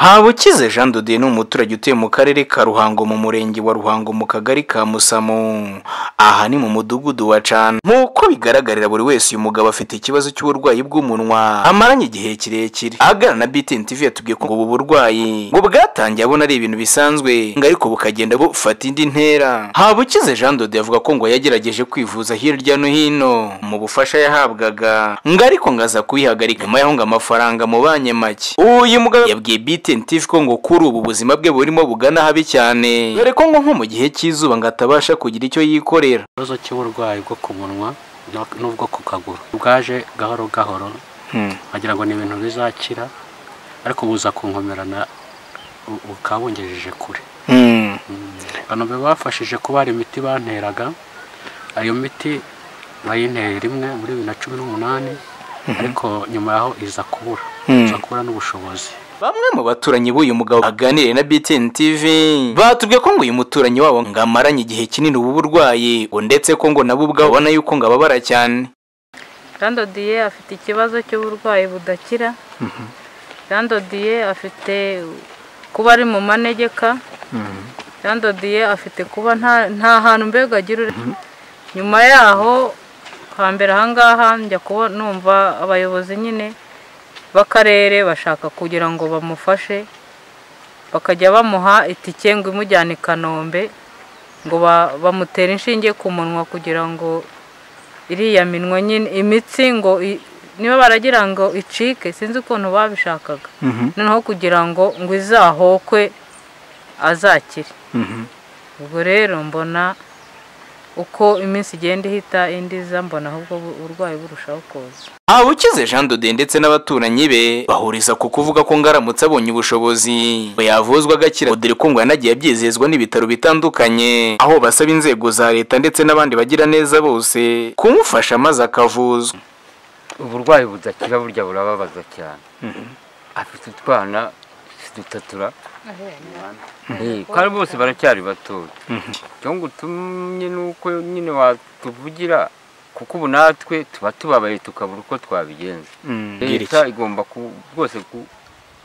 Habukize Jean de Dieu ni umuturage utuye mu karere ka Ruhango mu murenge wa Ruhango mu kagari ka Musamo aha ni mu mudugudu wa Cana nk'uko bigaragarira buri wese uyu mugabo afite ikibazo cy'uburwayi bw'umunwa amaranye igihe kirekire aganira na BTN TV yatubwiye ko ubu burwayi ngo bwatangiye abona ari ibintu bisanzwe ngo ariko bukagenda bufata indi ntera Habukize Jean de Dieu avuga ko ngo yagerageje kwivuza hirya no hino mu bufasha yahabwaga ngo ariko ngo aza kuyihagarika nyuma yaho ngo amafaranga mubanye make uyu mugabo yabwiye BTN TV ko ngo kuri ubu buzima bwe burimo bugana habi cyane dore ko ngo nko mu gihe cy'izuba ngo atabasha kugira icyo yikorera ikibazo cy'uburwayi bwo ku munwa n'ubwo ku kaguru bwaje gahoro gahoro wagira ngo ni ibintu bizakira ariko buza kunkomerana bukaba bungejeje kure abantu be bafashije kuba hari imiti banteraga iyo miti bayinteye rimwe muri bibiri na cumi n'umunani ariko nyuma yaho iza kubura iza kubura n'ubushobozi bamwe mu baturanyi b'uyu mugabo aganiriye na BTN TV batubwiye ko ngo uyu muturanyi wabo ngo amaranye igihe kinini ubu burwayi ndetse ko ngo nabo ubwabo ubona yuko ngo ababara cyane Jean Dodiye afite ikibazo cy'uburwayi budakira Jean Dodiye afite kuba ari mu manegeka Jean Dodiye afite kuba nta hantu mbega agira nyuma yaho hambere ahangaha njya kuba numva abayobozi nyine b'akarere bashaka kugira ngo bamufashe bakajya bamuha itike ngo imujyane i kanombe ngo bamutere inshinge ku munwa kugira ngo iriya minwa nyine imitsi ngo niba baragira ngo icike sinzi ukuntu babishakaga noneho kugira ngo ngo izahokwe azakire ubwo rero mbona uko iminsi igenda ihita indi iza mbona ahubwo uburwayi burushaho kuza Habukize Jean Dode ndetse n'abaturanyi be bahuriza ku kuvuga ko ngaramutse abonye ubushobozi yavuzwa agakira dore ko ngo yanagiye abyizezwa n'ibitaro bitandukanye aho basaba inzego za leta ndetse n'abandi bagira neza bose kumufasha maze akavuzwa uburwayi budakira burya burababaza cyane afite utwana dutatura kandi bose baracyari batoya icyo ngutumye ni uko nyine watuvugira kuko ubu natwe tuba tubabaye tukabura uko twabigenza leta igomba rwose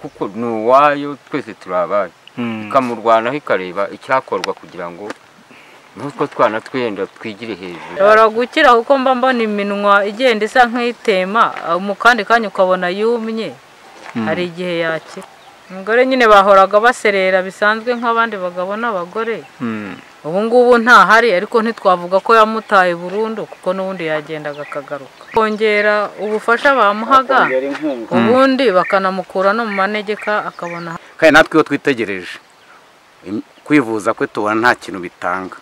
kuko ni uwayo twese turabaye ikamurwanaho ikareba icyakorwa kugira ngo n'utwo twana twenda twigire hejuru ushobora gukira kuko mba mbona iminwa igenda isa nk'itema mu kandi kanya ukabona yumye hari igihe yakira umugore nyine bahoraga baserera bisanzwe nk'abandi bagabo n'abagore ubu ngubu ntahari ariko ntitwavuga ko yamutaye burundu kuko n'ubundi yagendaga akagaruka kongera ubufasha bamuhaga ubundi bakanamukura no mu manegeka akabona kandi natwe iyo twitegereje kwivuza kwe tubona nta kintu bitanga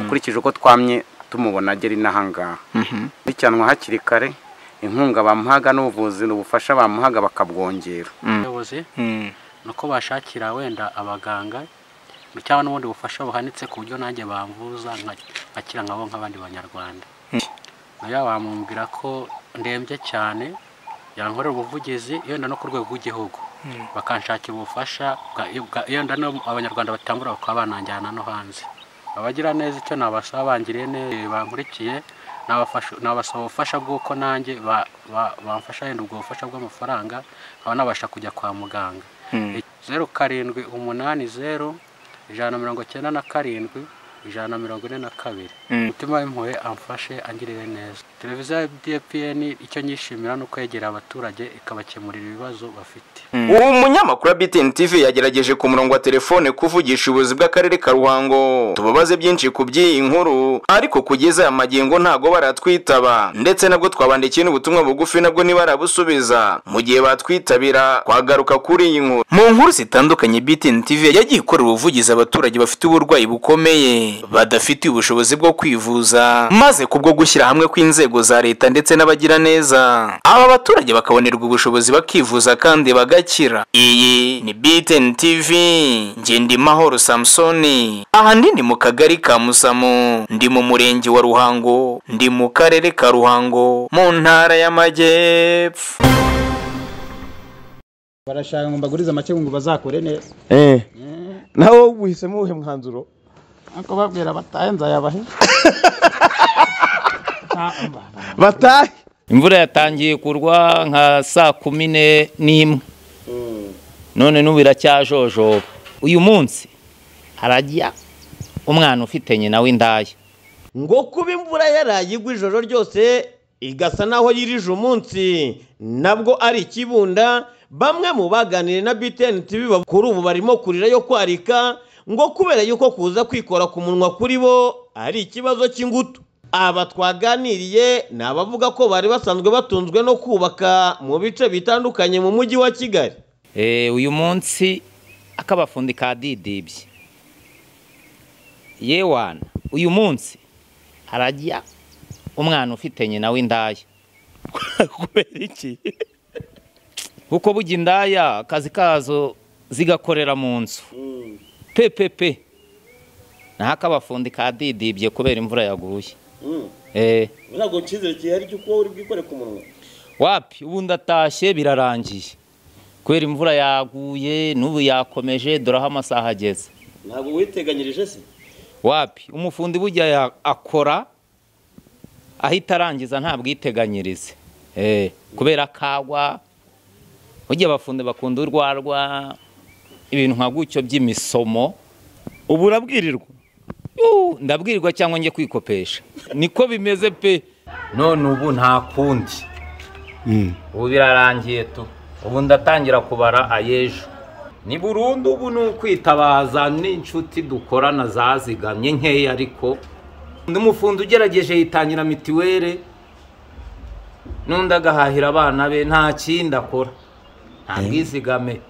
ukurikije uko twamye tumubona agera inaha ngaha bicanwa hakiri kare inkunga bamuhaga n'ubuvuzi n'ubufasha bamuhaga bakabwongera ubuyobozi ni uko bashakira wenda abaganga cyangwa n'ubundi bufasha buhanitse ku buryo nanjye bambuza nkakira nkabo nk'abandi banyarwanda nayo bamubwira ko ndembye cyane yankorera ubuvugizi yenda no ku rwego rw'igihugu bakanshakira ubufasha yenda abanyarwanda batambura bakaba bananjyana no hanze abagira neza icyo nabasaba bangiriye neza bankurikiye nabasaba ubufasha bw'uko nanjye bamfasha yenda ubwo bufasha bw'amafaranga nkaba nabasha kujya kwa muganga zeru karindwi umunani zeru ijana na mirongo icyenda na karindwi ijana na mirongo ine na kabiri umutima w'impuhwe amfashe angirire neza televiziyo ya dpn icyo nyishimira ni uko yegera abaturage ikabakemurira ibibazo bafite ubu munyamakuru wa btn tv yagerageje ku murongo wa telefone kuvugisha ubuyobozi bw'akarere ka ruhango tubabaze byinshi ku by'iyi nkuru ariko kugeza aya magingo ntago baratwitaba ndetse nabwo twabandikiye n'ubutumwa bugufi nabwo ntibarabusubiza mu gihe batwitabira twagaruka kuri iyi nkuru mu nkuru zitandukanye btn tv yagiye ikorera ubuvugizi abaturage bafite uburwayi bukomeye badafitiye ubushobozi bwo kwivuza maze kubwo gushyira hamwe kw'inzego za leta ndetse n'abagiraneza aba baturage bakabonerwa ubushobozi bakivuza kandi bagakira iyi ni btn tv ngendimahoro samusoni aha ndi ni mu kagari ka musamo ndi mu murenge wa ruhango ndi mu karere ka ruhango mu ntara y'amajyepfo barashaka ngo mbagurize make ngo bazakore neza eh nawe uhisemo uwuhe mwanzuro ariko babwira batahe nzayabahe batahe imvura yatangiye kugwa nka saa kumi n'imwe none n'ubu iracyajojoba uyu munsi harajya umwana ufitanye nawe indaya ngo kuba imvura yarayigwa ijoro ryose igasa naho yirije umunsi nabwo ari ikibunda bamwe mu baganiriye na BTN TV bab- kuri ubu barimo kurira yo kwarika ngo kubera yuko kuza kwikora ku munwa kuri bo ari ikibazo cy'ingutu aba twaganiriye ni abavuga ko bari basanzwe batunzwe no kubaka mu bice bitandukanye mu mujyi wa Kigali Eh, uyu munsi akabafundi kadidibye yewana uyu munsi harajya umwana ufitanye nawe indaya kubera iki kuko bujya indaya akazi kazo zigakorera mu nzu pepepe naho akabafundi kadidibye kubera imvura yaguye eh ntabwo cyizere gihari cy'uko uri bwikore ku munwa wapi ubu ndatashye birarangiye kubera imvura yaguye n'ubu yakomeje dore aho amasaha ageze ntabwo witeganyirije se wapi umufundi bujya ya- akora ahita arangiza nta bwiteganyirize Eh, kubera akagwa burya abafundi bakunda urwarwa ibintu nka gutyo by'imisomo ubu urabwirirwa ndabwirirwa cyangwa njye kwikopesha niko bimeze pe none ubu nta kundi ubu birarangiye tu ubu ndatangira kubara ayejo ni burundu ubu ni ukwitabaza n'inshuti dukorana zazigamye nkeya ariko undi mufundi ugerageje yitangira mitiwere n'undi agahahira abana be nta kindi akora nta bwizigame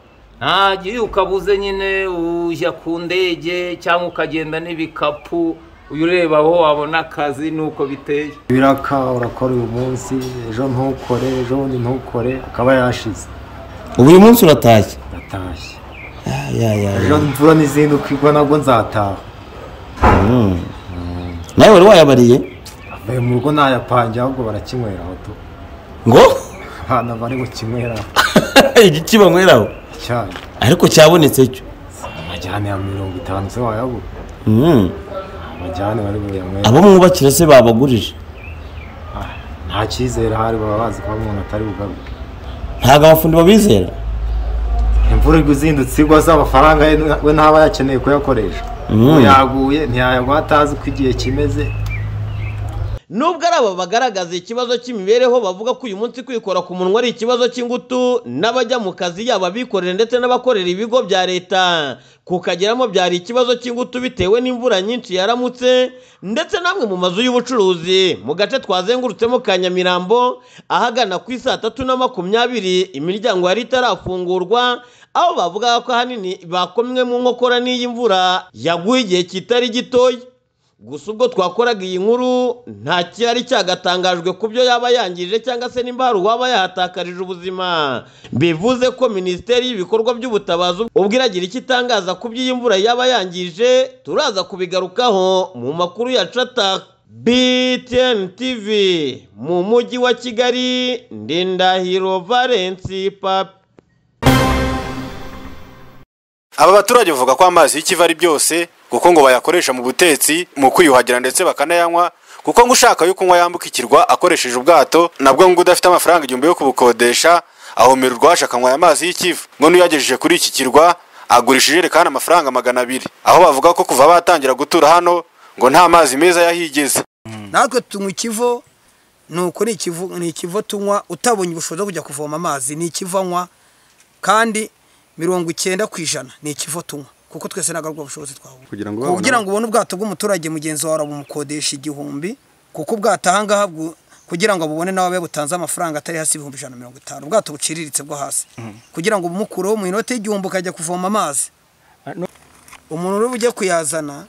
ntagiye ukabuze nyine ujya ku ndege cyangwa ukagenda n'ibikapu uyu ureba aho wabona akazi n'uko biteye biraka urakora uyu munsi ejo ntukore ejo bundi ntukore akaba yashize ubu uyu munsi uratashye ndatashye ya ya ejo imvura n'izindi ukigwa nabwo nzataha Mm. nawe wari wayabariye avuye mu rugo ntayapange ahubwo barakinywera aho tu ngo ahantu bari bukinywera igiki banyweraho icyayi ariko cyabonetse cyo amajyane ya mirongo itanu se wayabura Mm. amajyane bari buyanywera abo mwubakira se babagurije nta cyizere hari baba bazi ko umuntu atari bugaruke ntabwo abafundi babizera imvura igwa izindutse igwa se amafaranga ye we ntaba yakeneye kuyakoresha Mm. ubu yaguye ntiyayagwa atazi uko igihe kimeze Nubwo ari aba bagaragaza ikibazo cy'imibereho bavuga ko uyu munsi kwikora ku munwa ari ikibazo cy'ingutu n'abajya mu kazi yaba abikorera ndetse n'abakorera ibigo bya leta kukageramo byari ikibazo cy'ingutu bitewe n'imvura nyinshi yaramutse ndetse n'amwe mu mazu y'ubucuruzi mu gace twazengurutsemo ka Nyamirambo ahagana ku isaa tatu na makumyabiri imiryango yari itarafungurwa aho bavugaga ko ahanini bakomwe mu nkokora n'iyi mvura yaguye igihe kitari gitoya gusa ubwo twakoraga iyi nkuru nta cyari cyagatangajwe ku byo yaba yangije cyangwa se nimba hari uwaba yahatakarije ubuzima bivuze ko minisiteri y'ibikorwa by'ubutabazi ubwo iragira icyo itangaza ku by'iyi mvura yaba yangije turaza kubigarukaho mu makuru ya cata btn tv mu mujyi wa kigali ndindahiro valensi papi aba baturage bavuga ko amazi y'ikiva ari byose kuko ngo bayakoresha mu butetsi mu kwiyuhagira ndetse bakanayanywa kuko ngo ushaka yo kunywa yambuka ikirwa akoresheje ubwato nabwo ngo udafite amafaranga igihumbi yo kubukodesha ahomera urwaje akanywa aya mazi y'ikiva ngo n'uyagejeje kuri iki kirwa agurisha ijerekani amafaranga magana abiri aho bavuga ko kuva batangira gutura hano ngo nta mazi meza yahigeze natwe tunywa ikivo ni uko ni ikivo ni ikivo tunywa utabonye ubushobozi bwo kujya kuvoma amazi ni ikivanywa kandi mirongo icyenda ku ijana ni ikivo tunywa kuko twese ntabwo aribwo bushobozi twabona kugira ngo kugira ngo ubone ubwato bw'umuturage mugenzi wawe bumukodesha igihumbi kuko ubwato aha ngaha bwo- kugira ngo bubone nawe abe butanze amafaranga atari hasi ibihumbi ijana na mirongo itanu ubwato buciriritse bwo hasi kugira ngo bumukureho mu inoti y'igihumbi ukajya kuvoma amazi umuntu uri bujye kuyazana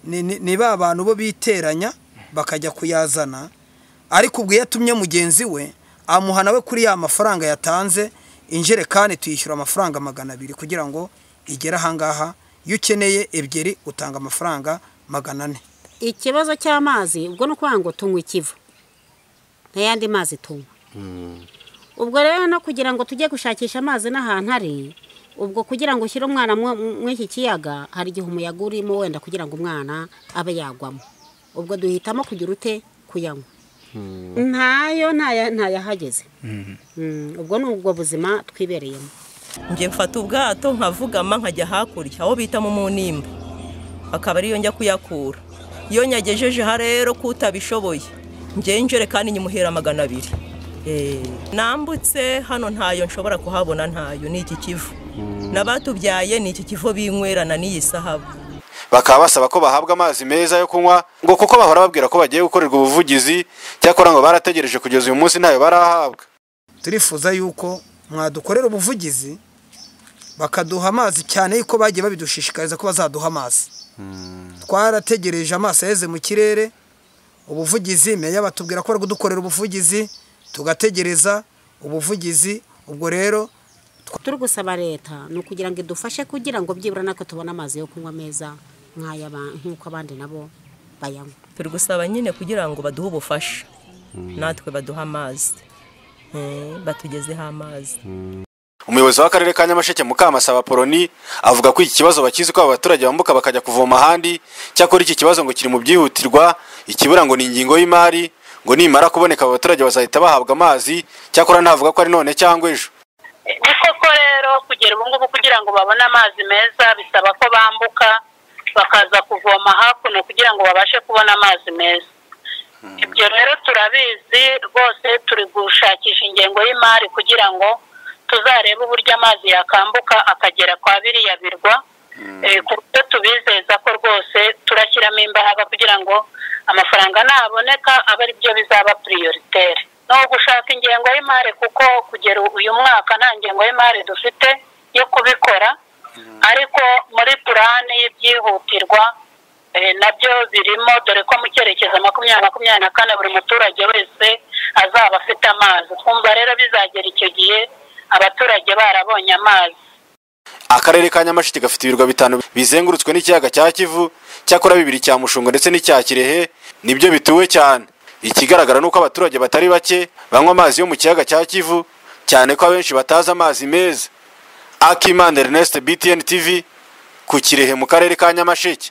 ni- ni ni ba bantu bo biteranya bakajya kuyazana ariko ubwo iyo atumye mugenzi we amuha nawe kuri ya mafaranga yatanze injerekani tuyishyura amafaranga magana abiri kugira ngo igere ahangaha iyo ukeneye ebyiri utanga amafaranga magana ane ikibazo cy'amazi ubwo ni ukuvuga ngo tunywa ikivu n'ayandi mazi tunywa ubwo rero no kugira ngo tujye gushakisha amazi n'ahantu ari ubwo kugira ngo ushyire umwana mwo- muri iki kiyaga hari igihe umuyaga urimo wenda kugira ngo umwana abe yagwamo ubwo duhitamo kugira ute kuyanywa ntayo ntaya- ntayahageze Mm, ubwo ni ubwo buzima twibereyemo njye mfata ubwato nkavugama nkajya hakurya aho bita mu munimba akaba ariyo njya kuyakura iyo nyagejejeho rero ko utabishoboye njye injerekani nyimuhera magana abiri nambutse hano ntayo nshobora kuhabona ntayo ni iki kivu n'abatubyaye ni iki kivu binywerana n'iyi sahabu bakaba basaba ko bahabwa amazi meza yo kunywa ngo kuko bahora babwira ko bagiye gukorerwa ubuvugizi cyakora ngo barategereje kugeza uyu munsi ntayo barahabwa turifuza yuko mwadukorera ubuvugizi bakaduha amazi cyane yuko bagiye babidushishikariza ko bazaduha amazi twarategereje amaso yeze mu kirere ubuvugizi meya batubwira ko bari kudukorera ubuvugizi tugategereza ubuvugizi ubwo rero turi gusaba leta ni ukugira ngo idufashe kugira ngo byibura natwe tubone amazi yo kunywa meza nk'ay'aba- nk'uko abandi nabo bayanywa turi gusaba nyine kugira ngo baduhe ubufasha natwe baduhe amazi Eh, batugezeho amazi umuyobozi w'akarere ka nyamasheke mukamasaba poloni avuga ko iki kibazo bakizi ko aba baturage bambuka bakajya kuvoma ahandi cyakora iki kibazo ngo kiri mu byihutirwa ikibura ngo ni ingingo y'imari ngo nimara kuboneka aba baturage bazahita bahabwa amazi cyakora ntavuga ko ari none cyangwa ejo ni koko rero kugera ubu ngubu kugira ngo babone amazi meza bisaba ko bambuka bakaza kuvoma hakuno kugira ngo babashe kubona amazi meza ibyo rero turabizi rwose turi gushakisha ingengo y'imari kugira ngo tuzarebe uburyo amazi yakambuka akagera kwa biriya birwa Eh, ku buryo tubizeza ko rwose turashyiramo imbaraga kugira ngo amafaranga naboneka abe ari byo bizaba piriyoriteri ni ugushaka ingengo y'imari kuko kugera uyu mwaka nta ngengo y'imari dufite yo kubikora ariko muri purani y'ibyihutirwa eh, nabyo birimo dore ko mu cyerekezo makumyabiri makumyabiri na kane buri muturage wese azaba afite amazi twumva rero bizagera icyo gihe abaturage barabonye amazi akarere ka nyamasheke gafite ibirwa bitanu bizengurutswe n'ikiyaga cya kivu cyakora bibiri cya mushungo ndetse n'icya kirehe nibyo bituwe cyane ikigaragara ni uko abaturage batari bake banywa amazi yo mu kiyaga cya kivu cyane ko abenshi batazi amazi meza akimana ernest btn tv ku kirehe mu karere ka nyamasheke